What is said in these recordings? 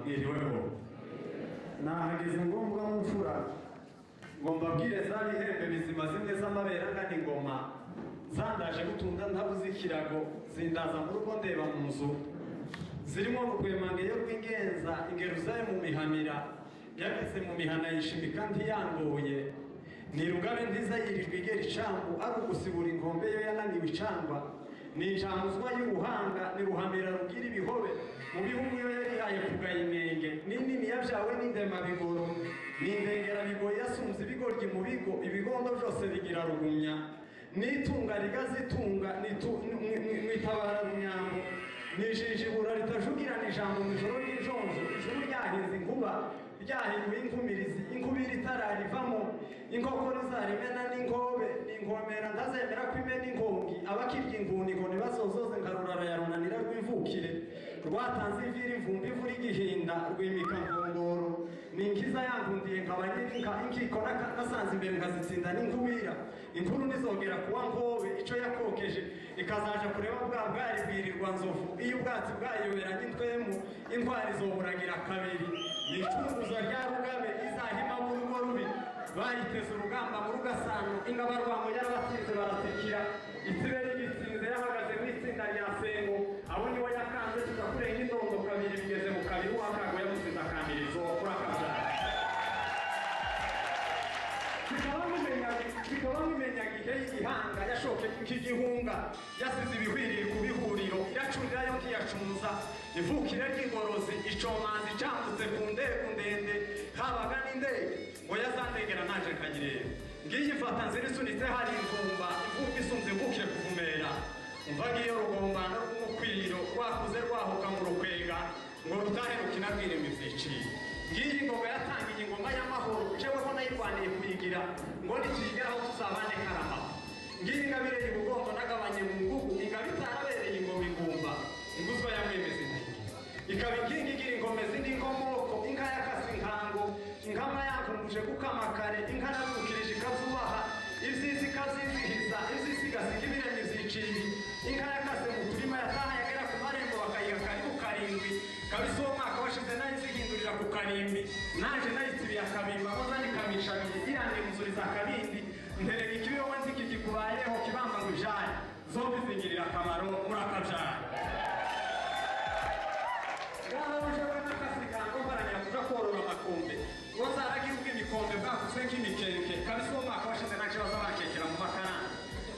iriweho nahageze ngombwa nk'ufura ngo mbabwire za bihembe bizima zimwe z'amabera angana ingoma zandaje gutunga ntabuze ikirago zindaza mu rugo ndeba mu nzu zirimo rugwemange yo rw'ingenza ingero zayo mu mihanira yabitse mu mihana yishimika ntiyangoye ni rugabe nziza yirirwa igera icambu ari ugusibura inkombe yo yananiwe icangwa ni incamuzwa y'ubuhanga ni ruhamira rugira ibihobe mu bihugu yo yarihaye kugaya inenge ni nini yabyawe n'indemabigoro ni indengerabigo yasunze ibigoryi mu bigo ibigondo byose bigira rugumya n'itunga rigazitunga mwitabara runyambo ni ijinjibura ritajugirana ijambo mu ijoro ry'injonjo ijuru ryahinze inkuba ryahinduye inkumirizi inkubiri itararivamo inkoko rizaremena n'inkobe n'ingomera ntazemera ko imena inkongi abakirya inguniko ntibasozoze nka rurara ya runanira rw'imvukire rwatanze ivira imvumbi imvura igihinda rwimika ngongoro ni inkiza yankundiye nkaba nyirika inkiko n'aka- nasanze imbere nkazitsinda n'ingubira imvuru ntizongera kuba nkobe icyo yakokeje ikazaja kureba bwa bwari bwirirwa nzovu iyo ubwatsi bwayoberanye intwemu intwari izoburagira kabiri ni icunguza rya rugabe izahima mu rugo rubi bayiteze urugamba mu rugasano ingabo rwamo yarabatsinze baratikira ikibe rigitsinze yahagaze mu itsinda rya sengo abo niwe yakanze tugakureye nk'indondo kabiri bigeze mu kabiri uwakago yamutsinze akamirizo kurakabya bikaba mumenya gihe y'igihanga yashoke nk'igihunga yasize ibihwiriri ku bihuriro iracurira yo ntiyacuza ivukire ry'ingorozi icomanza icambutse ku ndego ndende habaga n'indege ngo yazandengera naje nkayireba ngiyi mfata nzira isunitse hari imvumba imvumba isunze ivukire kuvumera umva ngiyo rugombana rw'umukwiro rwakuze rwahuka mu rukwenga ngo rutahe rukinabwiremo ibyiciro ngiyi ngoma yatangiye ingoma y'amahoro jeweho nayirwaniye kuyigira ngo nituyigeraho tuzabane karamaho ngiyi ingabire y'ubugongo nagabanye mu ngugu ingabo itarabereye ingoma igumba inguzwa ya mwemezi ntayigira ikaba inkingi igira ingomezi n'inkomoko inka yakase inkango inkama yankunguje gukama kare inka naruhukirije ikazubaha ibyisi ikazizihiza ibyisi igasiga ibirenge ziciye inka yakase mu turima yataha yagera ku marembo bakayiha karibu karindwi kabisa uwo mwaka washize nayizihindurira ku karimbi naje nayisibiye akabimba maze nikamisha bibiri irandimuzuriza akabindi nterera ikibi wowe nzi kikikubayeho kibamba ngo ijare zombi zingirira akamaro muri akabyare bwarabujwe n'akasigango baranyakuja korora amakombe ngo zaragirwa ibikombe bwakutswe nk'imikeke kabisa uwo mwaka washize ntaco baza bakekera mu makaranga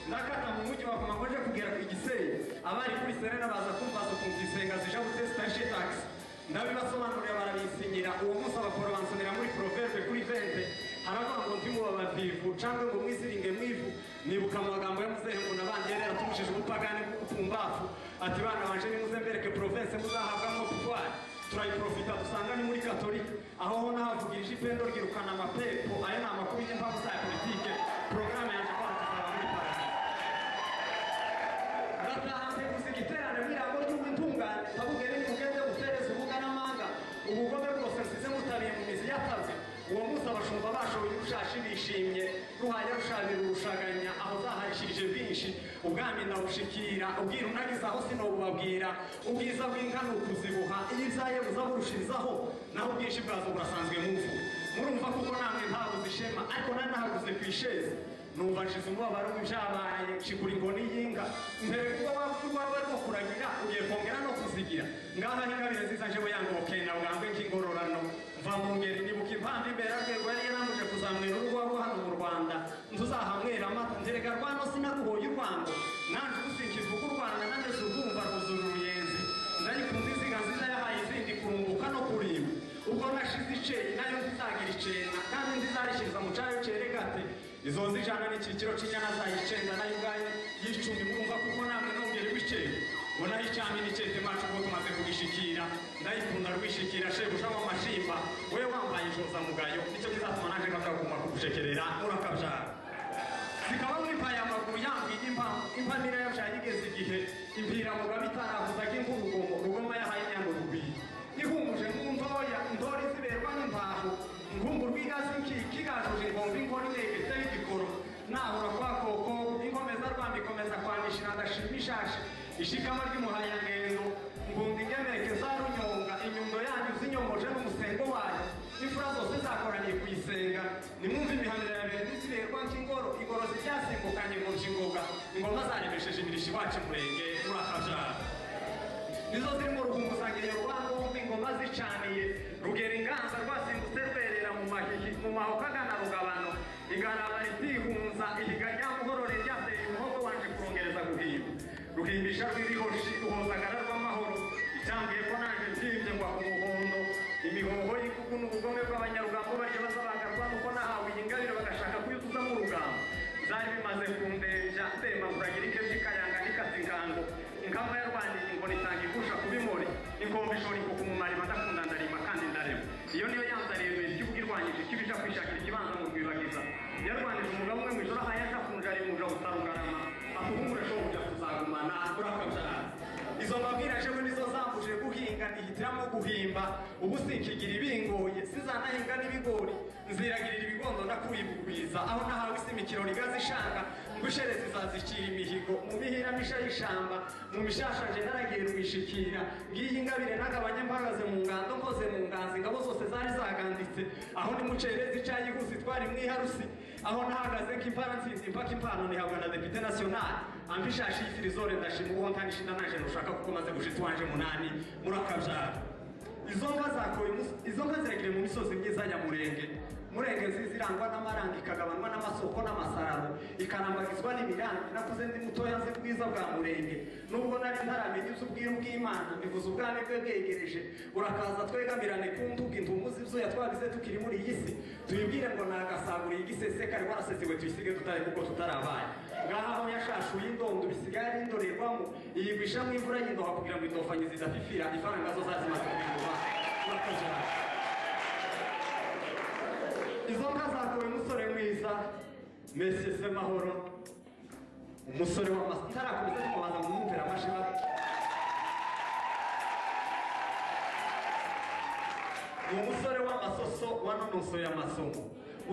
ndakata mu mujyi wa Goma ngo nje kugera ku Gisenyi abari kuri Serena baza kumbaza ukuntu Gisenyi azija gutesta shitax ndabibasobanurira barabisinyira uwo munsi abakora bansomera muri proverbe kuri vente haravuga ngo ntimuba bavivu cangwa ngo mwiziringe mwivu nibuka amagambo ya muzehe ngo nabanje yari yaratumishije ubupagani bw'ubupfumbafu ati bana banje nimuze mbereke province muzahabwamo pouvoir turayiprofita dusanga ni muri katolika aho ho nahavugirije ipendo ryirukana amapepo ayo ni amakuru y'impamvu za politike porogaramu yaje kwandikira muri paradizo aratahanze gusa igiterane mw'irango ry'ubutungane tabugere mugende butereze ubuga n'amanga ubugome bwose nsize mutabiye mu mizi yataze uwo munsi abashumba bashoboye urushashi bishimye ruhaya rushabira urushaganya aho zahashirije binshi ubwami ndabushikira ubwira unagize aho sinobubabwira ubwiza bw'inka ni ukuzibuha iyo ibyaye buza burushirizaho naho ubwinshi bwazo burasanzwe muvu murumva kuko namwe ntabuze ishema ariko nari nahaguze ku ishezi numva nshize umubabaro w'ibyabaye nshigura inkoni y'inka mbere kuba wavuga waba arimo kuragira ugiye kongera no kuzigira ngaha n'ingabire nziza njewe yangoke na bwangu nk'ingororano mva mu ngeri nibuka impamvu imberarwego yari yaramuje kuzamura urugo rwo hano mu rwanda ntuzahamwera amata nterega rwano sinaguhoye urwango nanjye ubusinkivuga u rwanda nanjye urwumva rwuzura uruyenzi ndayikunze izinga nziza yahaye izindi kurunguka no kurimba ubwo nashize iceri nayo nzizagira icenda kandi nzizarishyiriza mu cayo ceregate izo zijana n'ikirikiro c'inyana zayo icenda nayo ubwayo y'icumi mwumva kuko namwe nongere w'icenda ngo nayo icami n'icete macu ubwo tumaze kugishikira ndayikunda rwishikira shebuja w'amashimba we wambaye ijoza mugayo nicyo kizatuma nanje ngavuga kuguma kugucekerera murakabyara zikaba mwipaye amaguru yambwiye impamo impamira yabyaye igeze igihe impira mugabe itaravuzaga ink'urugomo rugoma yahaye inyana urugwiro ihumuje nk'untoya ndori ziberwa n'imbaho inkumbu rw'igazi kigajuje inkombe inkoni negetseho igikoro nahura kwa koko inkomeza rwanda ikomeza kwanishira ndashima ishashi ishikama ry'umuhayangendo mbundi ingemeke za runyonga inyundo yanyu zinyomoje byasimbukanye mu by'ingoga ingoma zaremesheje imirishyo iwacu murenge muri akajara nizo ziri mu ruhunguzanyirizo rwa ngombe ingoma zicaniye rugera inganza rwasimbutse rwerera mu mahihi mu mahokagana rugabano igaraba ripihunza ihiga rya muhorore ryateye umuhogo wanje kurongereza guhimba ruhimbisha rw'irihoshi ruhozagara rw'amahoro icyambwiye ko naje mbyimbye ngwa ku muhondo imihoho y'ikuku n'ubugome bw'abanyarugambo barya bazabagarwa nuko nahawe iyi ngabire bagashaka kuyuzuzamo urugamba zari bimaze kundembya ndema kuragira ike by'ikayanga n'ikazingango ingamba yarwaniye ngo nitanga igusha kubimori ingomba ishora ikuku mu mariba ndakunda ndarima kandi ndarema iyo niyo yanzaniye mbere iby'ubwirwanyije ikibija kwishakira ikibanza mu rwibagiza yarwanije umugabo umwe mu ijoro aho yaza kunja ari muja butarugarama akubungura shobuja kuzagumana urakabyarana izo mbabwira jewe nizo zambuje guhinga nihitiramo guhimba ubu sinkigira ibingoye sizanahinga n'ibigori nziragirira ibigondo ndakuyibugwiza aho nahawe isimikiro rigazishanga ngushereze izazikira imihigo mu mihira misha y'ishamba mu mishasha je naragiye rwishikira ngiyi ingabire nagabanye mpagaze mu ngando nkoze mu nganzi ingabo zose zari zaganditse aho nimucereze icayihuzi twari mwiharusi aho nahagaze nk'impara ntsinzi mpaka impano nihabwa na depute national ampishashi y'ifirizore ndashima uwo ntanishinda naje nushaka kuko maze gushitsa wanje munani muri akabyara izo nka zakoye imus- izo nka zirekeye mu misozi myiza ya murenge murenge nziza irangwa n'amaranga ikagabanwa n'amasoko n'amasararo ikanambagizwa n'imirangi nakuze ndi mutoya nzi bwiza bwa murenge nubwo nari ntaramenya iby'ubwiru bw'imana mbivuze ubwami bwe bwegereje urakaza twegamirane ku nduga intumuzi izuya twagize tukiri muri iyi si tuyibwire ngo nagasaguriye igisese kari warasezewe tuyisige tutari kuko tutarabaye ngaha aho yashashuye indondo bisigaye ari indorerwamo iyigwishamo imvura y'indoha kugira ngo indofanyi zidafifira ifaranga zo zazimaze kubihuba bakajana izo nka zakowe umusore mwiza mesi se mahoro umusore w'amasa ntarakomeza ariko baza kumwumvira amashira ni umusore w'amasoso wanonosoye amasomo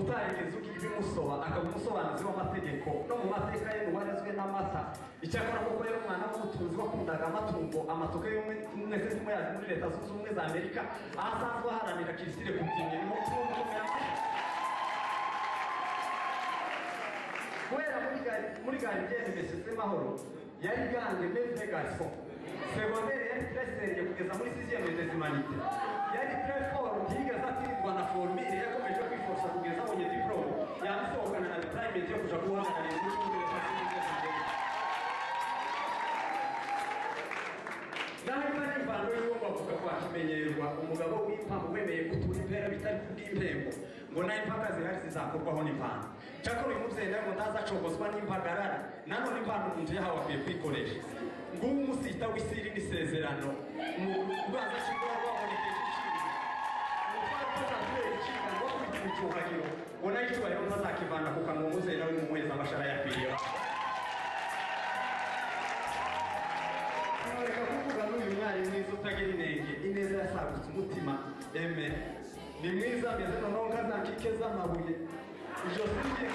utarigeze ugira ibimusoba akaba umusobanuzi w'amategeko no mu mateka ye ntiwarezwe n'amata icyakora kuko yari umwana w'umutunzi wakundaga amatungo amatoke y'ubumwe mwese tumuyazi muri leta zunze ubumwe za amerika aho asanzwe aharanira kirisire ku byinyo niho tubona ko yamaze kubera muri gari muri gari byari bimeze mahoro yari gange mevre garçon secondaire yari tresenge kugeza muri sixième des humanités yari très fort ntiyigeze atsindwa na formire yakomeje kwiforsa kugeza abonye diplôme yabisohokana na retirement yo kuja guhagararira igihugu mbere ya sixième naho kandi imvano y'uwo bavuga ko akimenyerwa umugabo w'impamvu wemeye gutura impera bitari kubw'impembo ngo nayo impaka zihari zizakorwaho n'impano cyakora uyu mubyeyi nawe ngo ndaza acogozwa n'impagarara nanone impano umuntu yahawe akwiye kwikoresha nguwo umusita w'isiri n'isezerano urwaza ashobora rwaboneka igiciro icyubahiro ngo nayo icyubahiro ntazakivana ku kanwa umubyeyi nawe mumuheza amashara yakwiriyeho Ntureka kuvuga n'uyu mwari mwiza utagira inenge ineza yasagutse umutima eme ni mwiza meze noneho nka za kike z'amabuye ijosi rye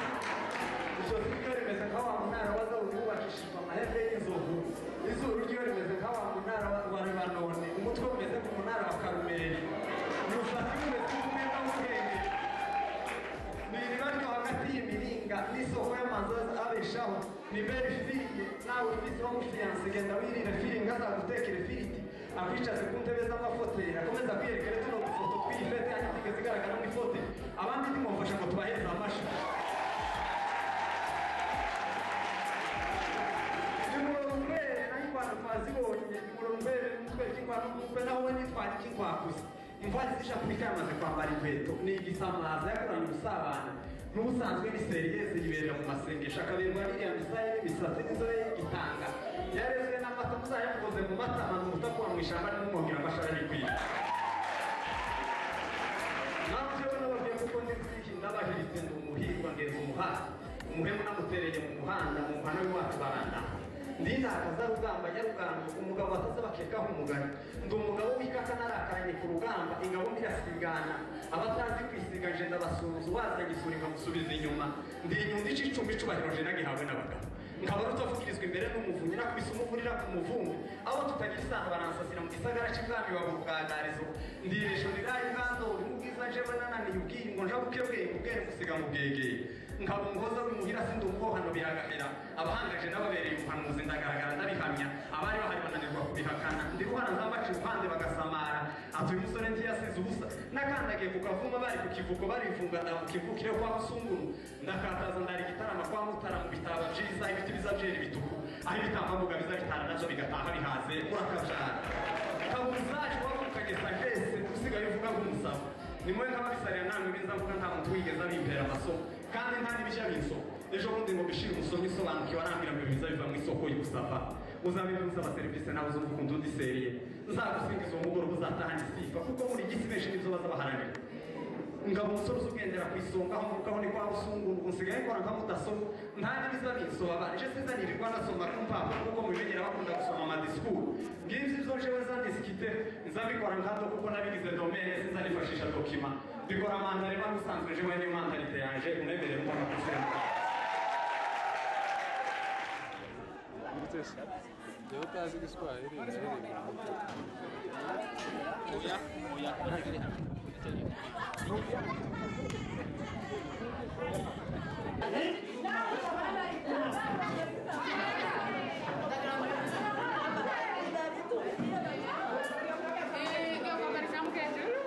ijosi ryo rimeze nka wa munara waza wubakishijwe amahembe y'inzovu izuru ryo rimeze nka wa munara wa- wa lebanoni umutwe umeze nk'umunara wa karumeri ni usati umeze nk'umwenda w'ubwenge niribari hagati y'imiringa n'isoko y'amazi abeshaho ni beri firiye nawe ufite uwo mufiyanse genda wirire firinga azagutekere ifiriti akwicaze ku ntebe z'amafoteri akomeza kwiyerekere tuno dufoto tw'iyi fete hanyuma igeze igaragara mu ifote abandi ntimumfashe ngo tubahereze amashyi nimurorumwere naho ingwano twazibonye nimurorumwere n'umutwe k'ingwano n'umutwe naho we nitwara ik'ingwakuzi imvani z'ishapulika yamaze kwambara inkweto ni igisamaza yakoranye ubusabane n'ubusanzwe ni seriyeze yibera mu masengesho akaberwa n'iriya misaya n'imisatsi n'inzobe y'igitanga yarezwe n'amata muzayamukoze mu mata amaze umutakura mu ishyamba n'umwongera amashara y'igwira nabyo nababwiye kuko n'iziki ndabahiritse ndi umuhirwa ngenza umuhanda umuhemu namutereye mu muhanda mu mpano y'iwacu baranda ndinakaza rugamba nyarugamba umugabo bataze bakekaho umugani ndi umugabo w'ikaka narakaranye ku rugamba ingabo mbirasigana abatazi kwisiga nje ndabasuhuza ubaza ngisura nkamusubiza inyuma ndi inyundo ica icumi icubahiro je nagihawe n'abagabo nkaba rutavugirizwa imbere n'umuvunyi nakubise umuvunira ku muvumbi abo tutagira isano baransasira mu gisagara cy'ibwami baba ubwagarizo ndiresho riraye ubwandori mu bwiza jewe nananiye ubwiyi ngo nja bukebweye ubwenge gusiga mu bwegeye nkaba umuhoza w'imuhira sindi umubohano biragahera abahangaje n'ababereye ubuhanuzi ndagaragara ndabihamya abari bahari bananirwa kubihakana ndi guhana nzabaca uruhande bagasamara atuye umusore ndi yasize ubusa nakandagiye ku kavuma bari ku kivuko barifunga ndamuka imvukire kwa musunguru ndakataza ndari igitarama kwa mutara mu bitabo byiza ibiti biza byera ibituku aho ibitambamuga biza bitara nabyo bigataha bihaze murakajara kabuzaje wabukageza hese usigaye uvuga nk'umusabo ni mwe nk'ababisarira namwe biza mvuga nta muntu wigeze abimperera amasomo kandi nta n'ibishya b'insoko ejo bundi ngo bishire umusoro isobanukiwe arambwira ngo ibiza biva mu isoko y'ubusapa uzabivuze aba serivisi nawe uzumva undi udiseriye nzagusingiza uwo mugoroba uzatahana isifa kuko muri gisi benshi nibyo baza baharanira ngabo umusore uzugendera ku isonga aho mvuga aho ni kwa rusunguru nsigaye nkora nka mudasobwa nta n'ibiza binsobanura ejo sinzanirirwa ndasoma ku mpapuro kuko mubimenyera bakunda gusoma amadisikuru ngibyo ibyo jewe zandisikite nzabikora nkabyo kuko nabigize domene sinzanifashisha dokima bikora mandare mba musanzwe jewe niyo mandarite yanje unemere mbona kusenga Yo utazi igiswahili oya oya Eh, eu vou marcar um queijo.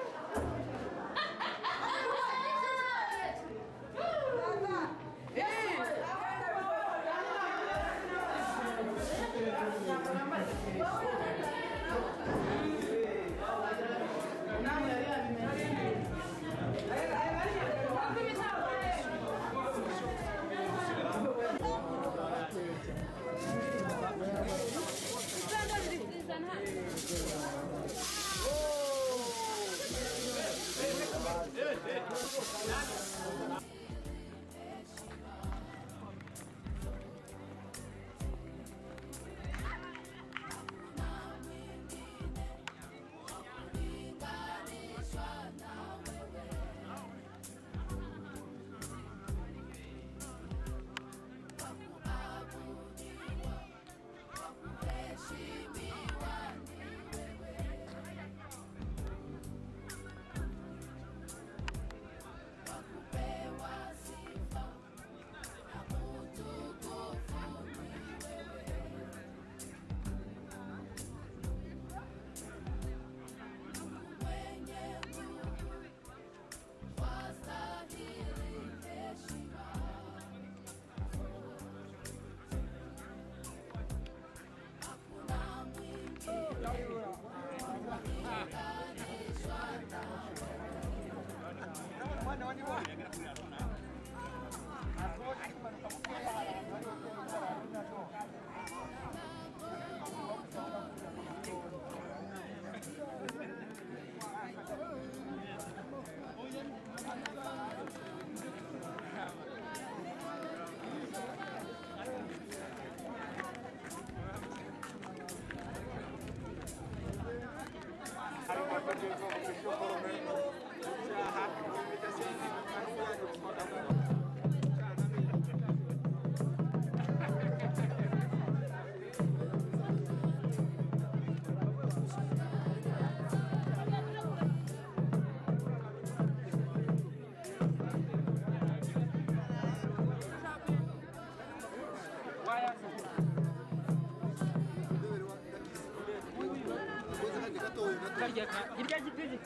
karya irya gipiri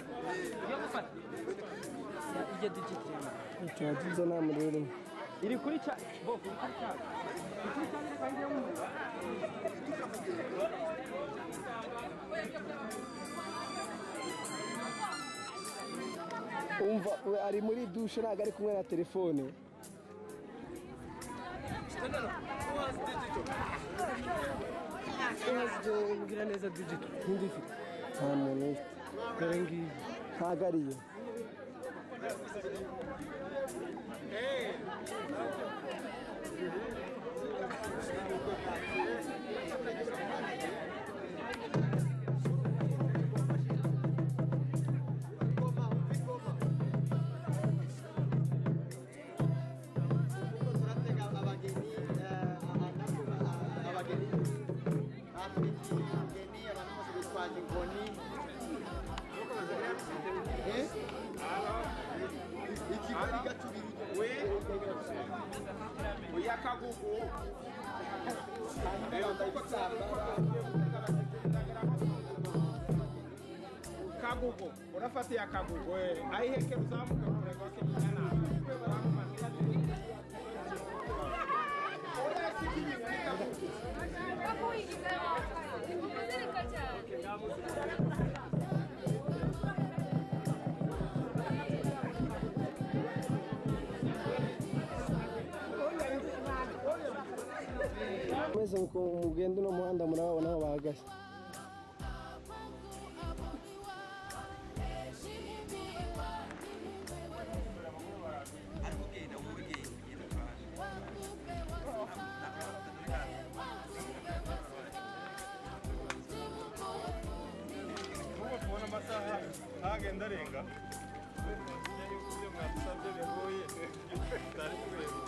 yo gufata ijya digitira tunatunza nta muriro urimo iri kuri cya bo kuri cya iri kuri cya iri kandi yo mu umva we ari muri dushe ntabwo ari kumwe na telefone ngira neza digito ntindifite nta muntu ufite dore ngiyi ntabwo ariyo ikigari gaturira kagugu unafatia kagugu aiheke uzamuke kuregwake kijana mwese muko- mugenda uno muhanda murababona aho bahagaze Nubwo tubona amasaha ntagenda arenga ibyo mwadusabye bihuye tutari kubereka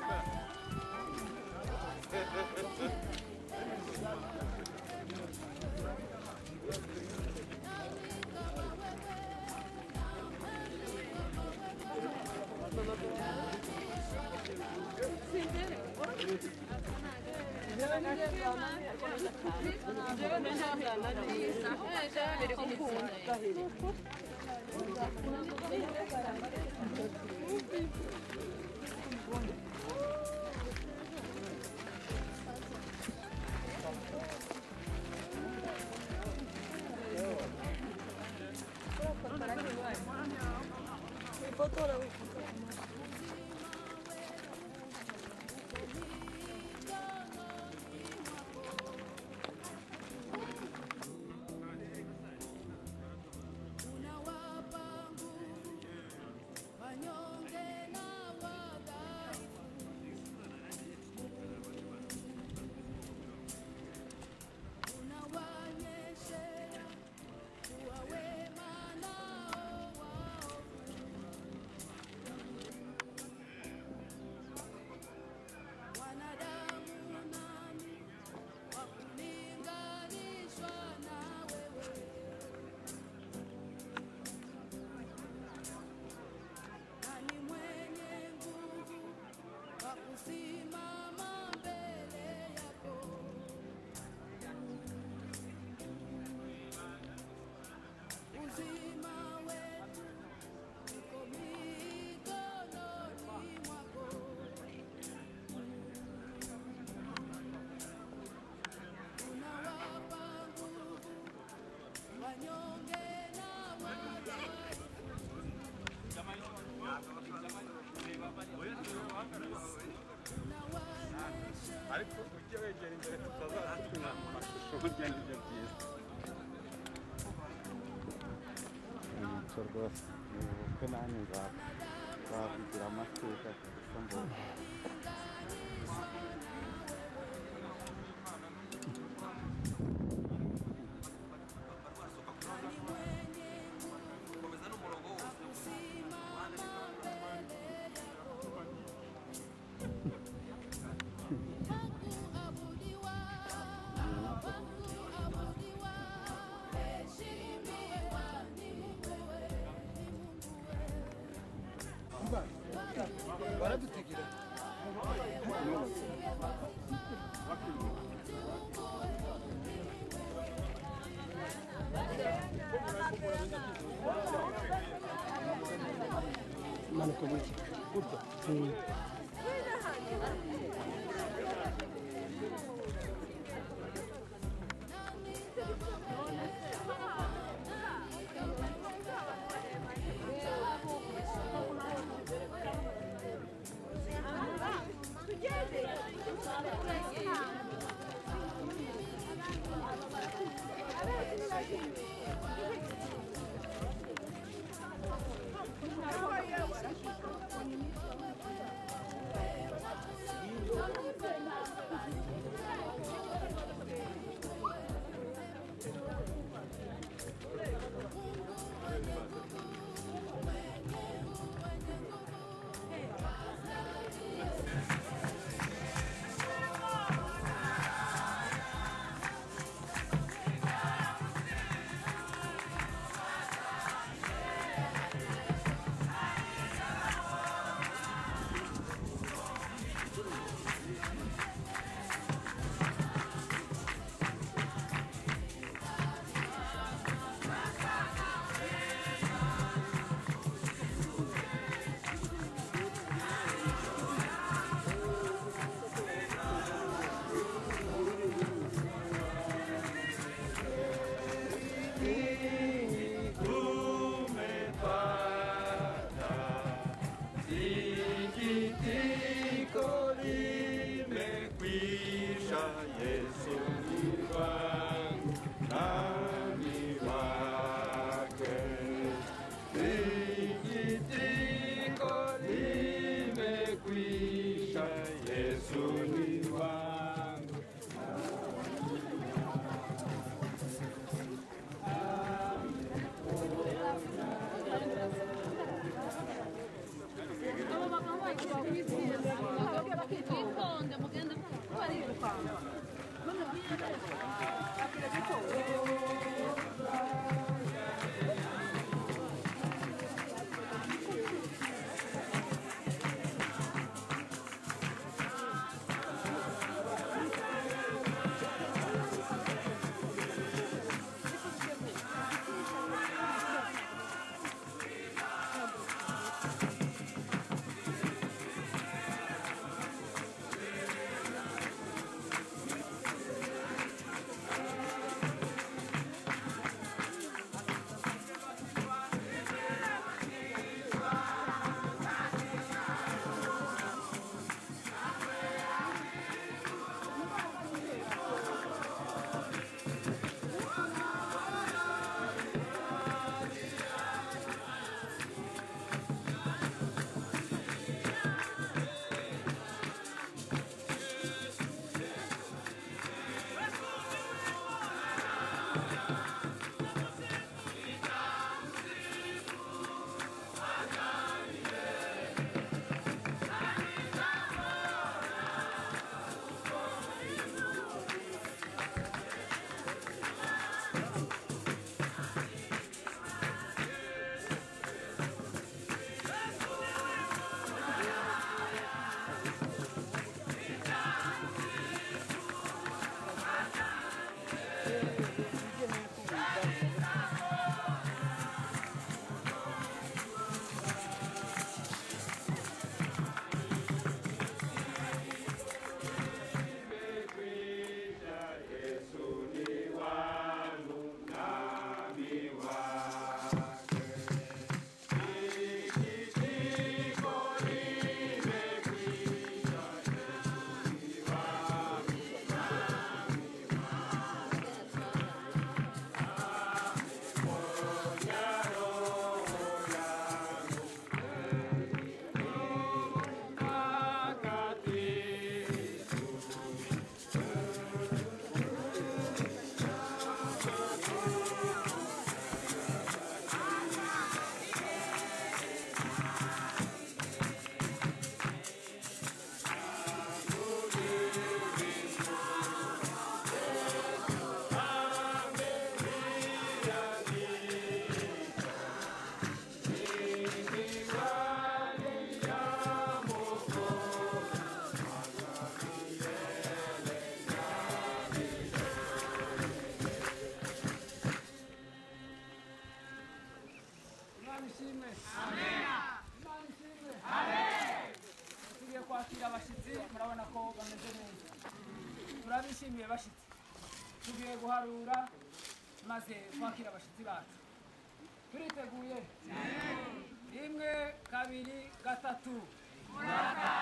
ariko ujye wegera imbere tutazatuma amashusho burya nibyo byiza umuco rwose ni ubukwe nanjye nzaba nzavugira amateka gusa mbona manuka buke Mm. Imana ishimwe Imana ishimwe tugiye kwakira abashyitsi murabona ko bameze neza turabishimiye bashyitsi tugiye guharura maze kwakira abashyitsi bacu turiteguye rimwe kabiri gatatu murakaza